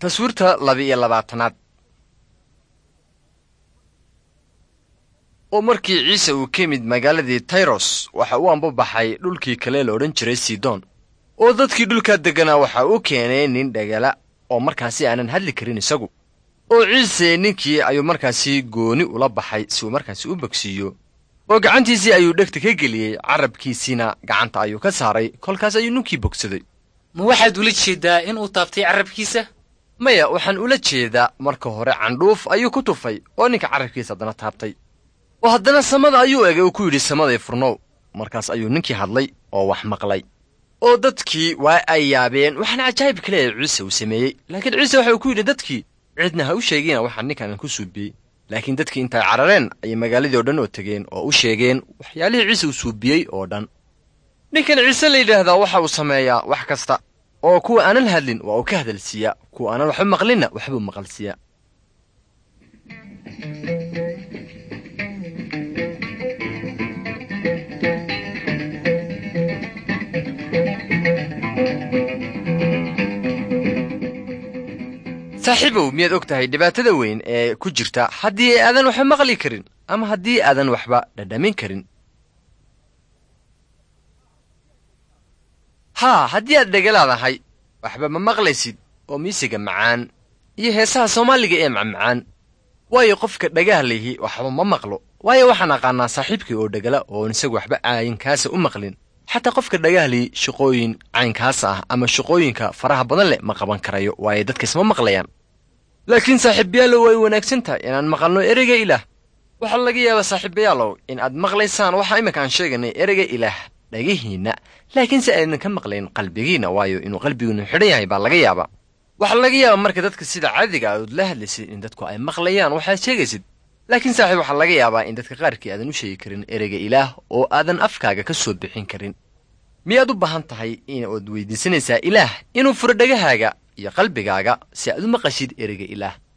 taswiirta laba-iyo labaatanaad oo markii ciise uu ka yimid magaaladii tayros waxa uu ambabaxay dhulkii kale la odhan jiray sidon oo dadkii dhulkaa degganaa waxa uu keenay nin dhagala oo markaasi aanan hadli karin isagu oo ciise ninkii ayuu markaasi gooni ula baxay si uu markaasi u bogsiiyo oo gacantiisii ayuu dhegta ka geliyey carabkiisiina gacanta ayuu ka saaray kolkaas ayuu ninkii bogsaday ma waxaad ula jeedaa in uu taabtay carrabkiisa maya waxaan ula jeedaa marka hore candhuuf ayuu ku tufay oo ninka carrabkiisa haddana taabtay oo haddana samada ayuu egay oo ku yidhi samaday furnow markaas ayuu ninkii hadlay oo wax maqlay oo dadkii waa ay yaabeen waxaana cajaa'ib kale ee ciise uu sameeyey laakiin ciise waxa uu ku yidhi dadkii cidna ha u sheegina waxaa ninkan ku suubiyey laakiin dadkii intay carareen ayay magaaladii oo dhan oo tegeen oo u sheegeen waxyaalihii ciise uu suubiyey oo dhan ninkan ciise la yidhaahdaa waxa uu sameeyaa wax kasta oo kuwa aanan hadlin waa uu ka hadalsiiyaa kuwa aanan waxba maqlinna waxbuu maqalsiiyaa saaxiibow miyaad og tahay dhibaatada weyn ee ku jirta haddii aadan waxba maqli karin ama haddii aadan waxba dhadhamin karin haa haddii aad dhegalaadahay waxba ma maqlaysid oo miisiga macaan iyo heesaha soomaaliga ee macmacaan waayo qofka dhagaha lihi waxba ma maqlo waayo waxaan aqaanaa saaxiibkii oo dhegala oon isagu waxba caayinkaasa u maqlin xataa qofka dhagahli shaqooyin caynkaasa ah ama shaqooyinka faraha badan leh ma qaban karayo waayo dadka isma maqlayaan laakiin saaxiibayaalow way wanaagsan tahay inaan maqalno ereyga ilaah waxaa laga yaabaa saaxiibayaalow in aad maqlaysaan waxaa iminka aan sheeganay ereyga ilaah dhagihiinna laakiin si aydan ka maqlayn qalbigiinna waayo inuu qalbigiinu xidhan yahay baa laga yaabaa waxaa laga yaabaa marka dadka sida caadiga aad la hadlaysid in dadku ay maqlayaan waxaad sheegaysid laakiin saaxiib waxaa laga yaabaa in dadka qaarkii aadan u sheegi karin ereyga ilaah oo aadan afkaaga ka soo bixin karin miyaad u baahan tahay inaad weydiisanaysaa ilaah inuu furo dhagahaaga iyo qalbigaaga si aad u maqashid ereyga ilaah